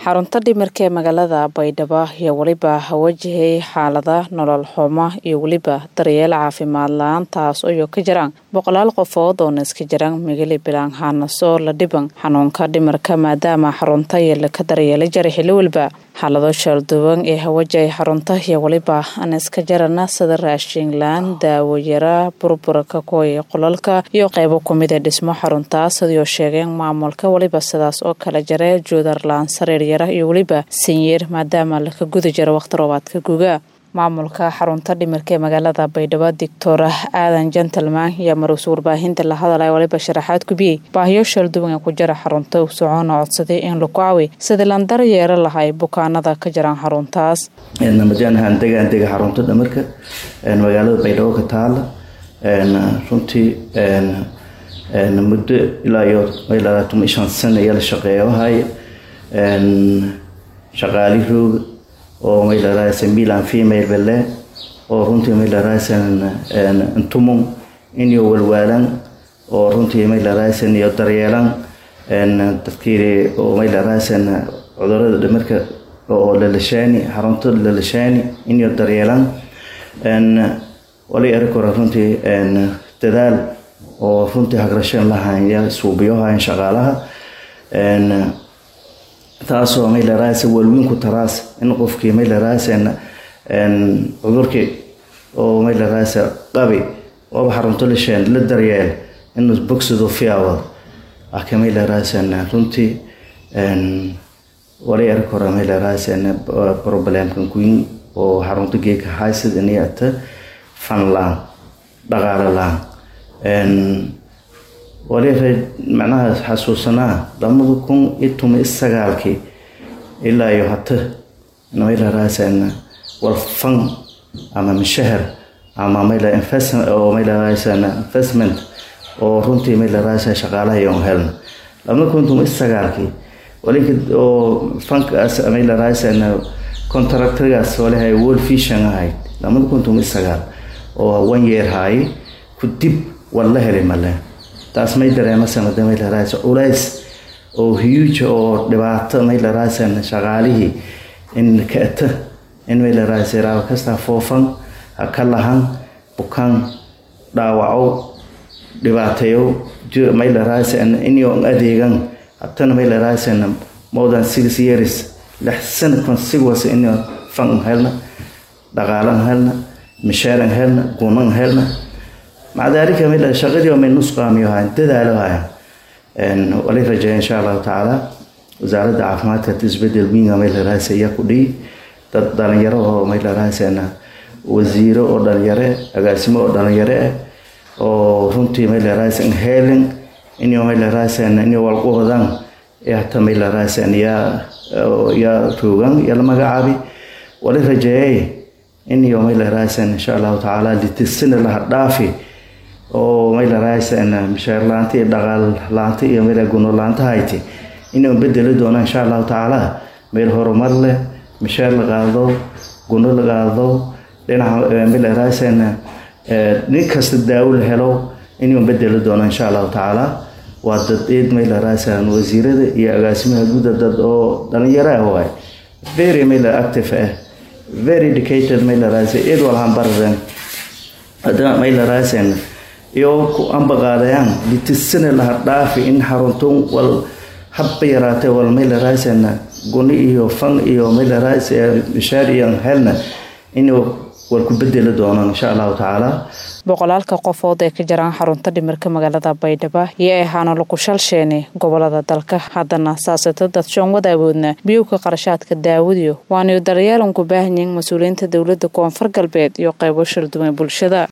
xarunta dhimirka ee magaalada baydhabo ayaa weliba wajahay xaalada nolol xumo iyo weliba daryeel caafimaad la-aan taas oo ka jiraan boqolaal qofood oona iska jiraan migali bilaan haanaso la dhiban xanuunka dhimirka maadaama xarunta yeela ka daryeela jara xilli walba xaalado shalduwan ee hawajahay xarunta iyo weliba aan iska jarana sida raashinlaan daawayara burburka kuway qolalka iyo qeybo kumida dhismo xaruntaas sidoo sheegeen maamulka weliba sidaas oo kala jare joodarlaan sariiryara iyo weliba sanyeer maadaama laka guda jiro waqti roobaadka guga maamulka xarunta dhimirka ee magaalada baydhabo doctor aadan gentleman ayaa maruus warbaahinta la hadalay waliba sharaxaad kubiyey baahiyo shalduwan ee ku jira xarunta u socoona codsaday in lagu caawi sidii lan daryeero lahay bukaanada ka jiraan xaruntaas majaanahan degaan dega xarunta dhimirka magaalada baydhabo ka taala runtii muddo ilaa iyo ilaa shan sano ayaa la shaqeeyahay shaqaalihooga oo maylaraasa milan female bale oo runtii maylaraasaan intumum inyo walwaalan oo runtii maylaraasaan iyo daryeelan dadkii oo maylaraasaan cudurada dhimirka oo lalashaani xarunta lalashaani inyo daryeelan wali arag hore runtii dadaal oo runtii hagrashan lahaya suubiyohayan shaqaalaha taasoo maylaraasa walwiinku taraas in qofkii maylaraasana cudurkii oo maylaraasa qabi ooba xarunto lasheen la daryeel inuu bogsado fiyaawado aka maylaraasana runtii wali arag hore maylaraasana problemkan queen oo xarunto geeka haysad iniyata fanlaan dhaqaale laan wali macnaha xasuusanaa lamada kun iyo tuma isagaalkii ilaa iyo hata maylaraasana walfan ama mishahar ama oo maylaraasana investment oo runtii maylaraasa shaqaalaha iyon helna lamada kun tuma isagaalkii walinka oo fankaas maylaraasana contractorgaas walihay world vision ahayd lamada kun tuma isagaal oo one year haaye ku dib war la helay male taas may dareemasanade maylaraasa culays oo huge oo dhibaato maylaraasana shaqaalihii in kaata in maylaraasa raaba kastaa foofan ha ka lahan bukaan dhaawaco dhibaateeyo maylaraasana inyo adeegan hatana maylaraasana more than six years lix sana consiguous inyo fan helna dhaqaalan helna mishaaran helna gunan helna maca daalika mid shaqadii may nusqaamiyohayn dadaalohayn wali rajeeya insha allahu tacaala wasaaradda caafimaadka isbedel winga maylaraasa ayaa ku dhihi dad dhalinyaro oo maylaraasana wasiiro oo dhalinyare agaasimo oo dhalinyare ah oo runtii maylaraasa heelin inyo maylaraasana inyo walqoodaan hata maylaraasana yaa yaa toogan yaa la magacaabi wali rajeeyay inyo maylaraasana insha allahu tacaala litisina laha dhaafi oo maylaraasana mishaar laanta iyo dhaqaal laanta iyo meel guno laanta hayti inuu bedeli doono insha allahu tacaala meel horumar leh mishaar la qaado guno la qaado dhinaca maylaraasana nin kasta daawo la helo inuu bedeli doono insha allahu tacaala waa dad eed maylaraasana wasiirada iyo agaasimaha guuda dad oo dhalinyaro ah waay very mayla active ah very educated maylaraasa eed walhan baradan haddana maylaraasana iyo ku ambaqaadayaan litisana laha dhaafi in xarunton wal habba yaraatee wal maylaraasana guni iyo fan iyo maylaraas mishaar iyo helna inuu wal ku bedeli doonaan insha allahu tacaala boqolaalka qofood ee ka jiraan xarunta dhimirka magaalada baydhabo iyo ahaana lagu shalsheene gobolada dalka haddana saasata dad shoon wadaawoodna biyowka qarashaadka daawadiyo waanayu daryeelan ku baahanyihin mas-uuliyiinta dowladda koonfur galbeed iyo qeybo shalduwan bulshada